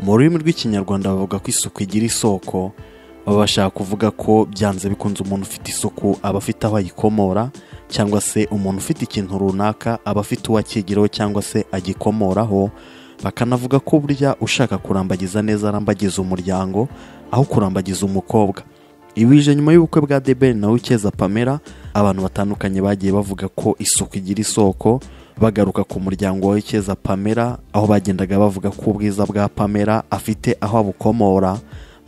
mu rurimi rw'ikinyarwanda bavuga ko isuku igira isoko baba bashaka kuvuga ko byanze bikunze umuntu ufite isuku aba afite aho ayikomora cyangwa se umuntu ufite ikintu runaka aba afite uwo akigiraho cyangwa se agikomoraho bakanavuga ko burya ushaka kurambagiza neza arambagiza umuryango aho kurambagiza umukobwa ibi bije nyuma y'ubukwe bwa debeni na wikeza pamela abantu batandukanye bagiye bavuga ko isuku igira isoko bagaruka ku muryango wa wikeza pamela aho bagendaga bavuga ko ubwiza bwa pamela afite aho abukomora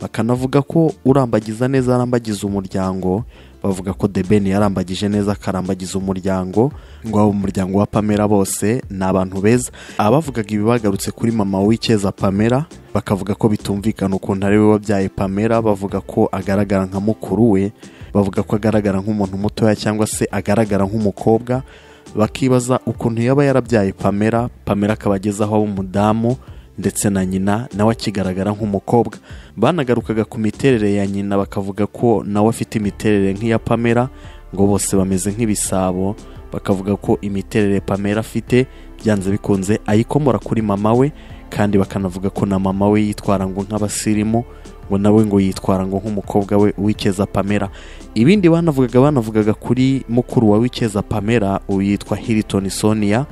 bakanavuga ko urambagiza neza arambagiza umuryango bavuga ko debeni yarambagije neza akarambagiza umuryango ngo abo umuryango wa pamela bose ni abantu beza abavugaga ibi bagarutse kuri mama wikeza pamela bakavuga ko bitumvikana ukuntu ari we wabyaye pamela bavuga ko agaragara nka mukuru we bavuga ko agaragara nk'umuntu mutoya cyangwa se agaragara nk'umukobwa bakibaza ukuntu yaba yarabyaye pamela pamela akaba ageze aho aba umudamu ndetse na nyina nawe akigaragara nk'umukobwa banagarukaga ku miterere ya nyina bakavuga ko nawe afite imiterere nk'iya pamela ngo bose bameze nk'ibisabo bakavuga ko imiterere pamela afite byanze bikunze ayikomora kuri mama we kandi bakanavuga ko na mama we yitwara ngo nk'abasirimu ngo nawe ngo yitwara ngo nk'umukobwa we wikeza pamela ibindi banavugaga banavugaga kuri mukuru wa wikeza pamela yitwa hiriton sonia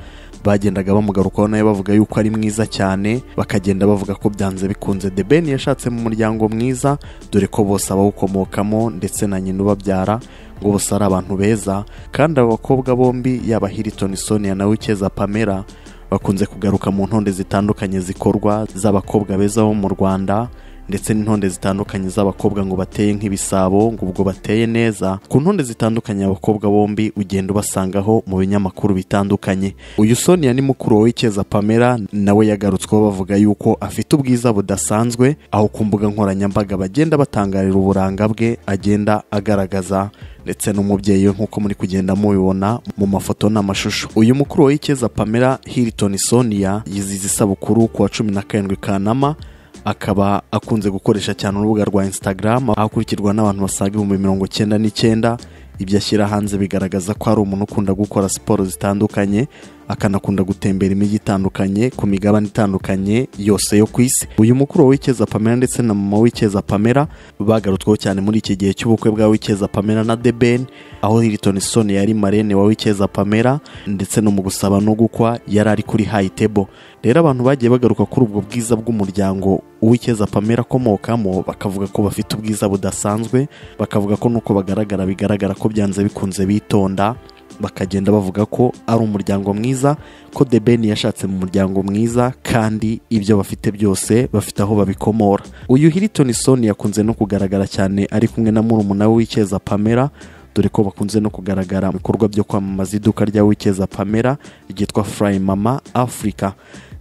bagendaga bamugarukaho nawe bavuga yuko ari mwiza cyane bakagenda bavuga ko byanze bikunze the ben yashatse mu muryango mwiza dore ko bose abawukomokamo ndetse na nyina ubabyara ngo bose ari abantu beza kandi abo bakobwa bombi yaba hiriton sonia na wikeza pamela bakunze kugaruka mu ntonde zitandukanye zikorwa z'abakobwa beza bo mu rwanda ndetse n'intonde zitandukanye z'abakobwa ngo bateye nk'ibisabo ngo ubwo bateye neza ku ntonde zitandukanye abakobwa bombi ugenda ubasangaho mu binyamakuru bitandukanye uyu sonia ni mukuru wa wikeza pamela nawe yagarutsweho bavuga yuko afite ubwiza budasanzwe aho ku mbuga nkoranyambaga bagenda batangarira uburanga bwe agenda agaragaza ndetse n'umubyeyi we nk'uko muri kugenda mubibona mu mafoto n'amashusho uyu mukuru wa wikeza pamela hiriton sonia yiziza isabukuru ku wa cumi na karindwi kanama akaba akunze gukoresha cyane urubuga rwa instagram aho akurikirwa n'abantu basaga ibihumbi mirongo icyenda n'icyenda ibyo ashyira hanze bigaragaza ko ari umuntu ukunda gukora siporo zitandukanye akanakunda gutembera imijyi itandukanye ku migabane itandukanye yose yo ku isi uyu mukuru wa wikeza pamela ndetse na mama wikeza pamela bagarutsweho cyane muri iki gihe cy'ubukwe bwa wikeza pamela na the ben aho hiriton soni yari marene wa wikeza pamela ndetse no mu gusaba no gukwa yari ari kuri hayi tebo rero abantu bagiye bagaruka kuri ubwo bwiza bw'umuryango uwikeza pamela akomokamo bakavuga ko bafite ubwiza budasanzwe bakavuga ko nuko bagaragara bigaragara ko byanze bikunze bitonda bakagenda bavuga ko ari umuryango mwiza ko the ben yashatse mu muryango mwiza kandi ibyo bafite byose bafite aho babikomora uyu hiriton soni yakunze no kugaragara cyane ari kumwe na murumuna we wikeza pamela dore ko bakunze no kugaragara mu bikorwa byo kwamamaza iduka rya wikeza pamela ryitwa furayi mama afurika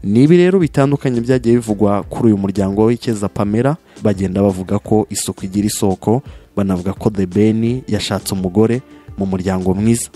ni ibi rero bitandukanye byagiye bivugwa kuri uyu muryango w'ikeza pamela bagenda bavuga ko isuku igira isoko banavuga ko the ben yashatse umugore mu muryango mwiza